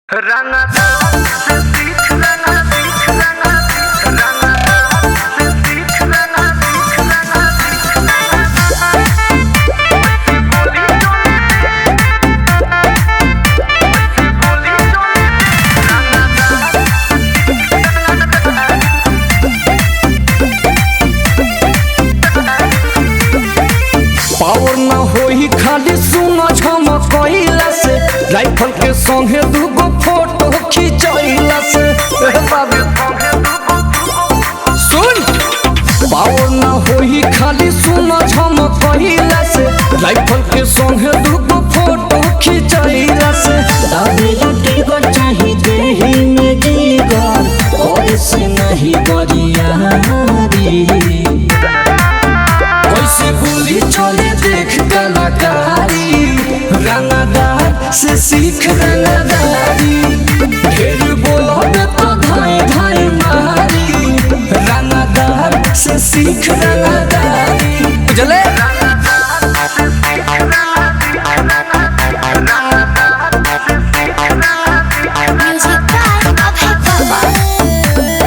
रंगदार से सीख रंगा सीख रंगा सीख रंगदार से सीख रंगा सीख रंगा सीख बोली चोले बोली चोले रंगदार पावर ना होई खाली सुनो झमकइला से राइफल के संगे दूगो फोटो खिंचइला से ए बाबू सुन पावर ना होई खाली सुनो झमकइला से राइफल के संगे दूगो फोटो खिंचइला से दादी लुटी गर चाही देही में जीगर और से नहीं गरियारी कैसे गोली चले देख कलाकारी रंगदार से सीख रंगदारी ढेर बोलोगे तो धाए धाए मारी रंगदार से सीख रंगदारी बुझले Music by Abhay Baba.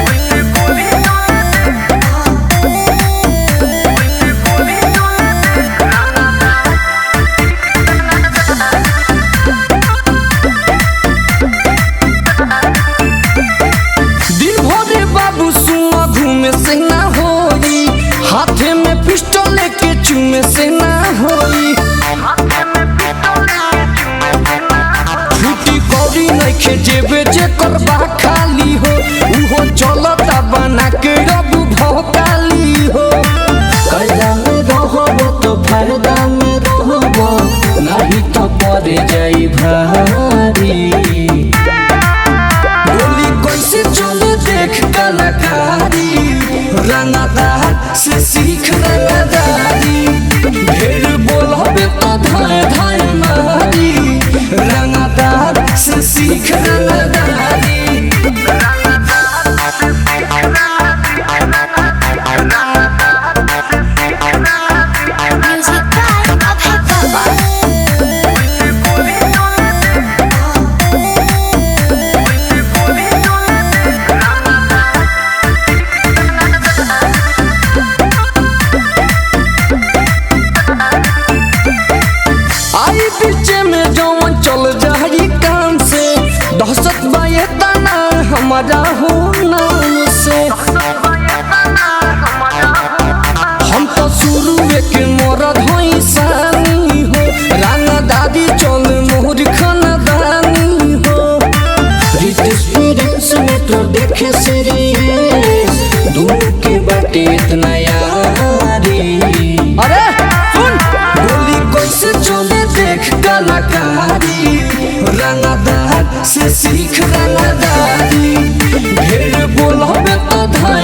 दिन भरे बाबू सुआ घूमे से ना होई हाथे में पिस्टल लेके चूमे से ना होई छुट्टी कौड़ी नइखे जेबे जे करबा खाली हो उहो चलता बना के अब भौकाली हो कैला में रहबो तो फायदा में रहबो नहीं तो पड़ जाई भारी गोली कैसे चले देख कलाकारी रंगदार से सीख रंगदारी ढेर बोलबे तो धाए धाए मारी रंगदार से सीख रंगदारी Music by Abhay Baba. आई पीछे में जवन चल जाई काम से दहशत बाये तना हमारा हो नाम से हम तो शुरू के मरद हई सानी हो राना दादी चल मोहर खानदानी हो रितेश फिरेंस में तो देखे सीरीज दोनों के बाटे इतना यारी अरे सुन गोली कैसे चले देख कलाकारी रंगदार से सीख रंगदारी ढेर बोलबे तो धाय